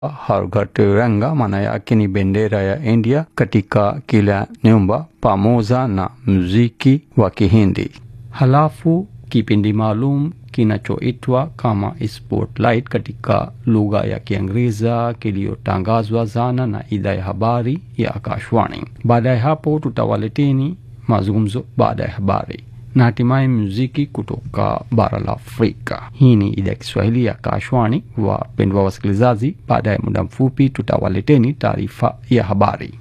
Har Ghar Tiranga, maana yake ni bendera ya India katika kila nyumba, pamoja na muziki wa Kihindi. Halafu kipindi maalum kinachoitwa kama Spotlight katika lugha ya Kiingereza kiliyotangazwa jana na idhaa ya habari ya Akashwani. Baada ya hapo, tutawaleteni mazungumzo baada ya habari na hatimaye muziki kutoka bara la Afrika. Hii ni idhaa ya Kiswahili ya Akashwani. Wapendwa wasikilizaji, baada ya muda mfupi tutawaleteni taarifa ya habari.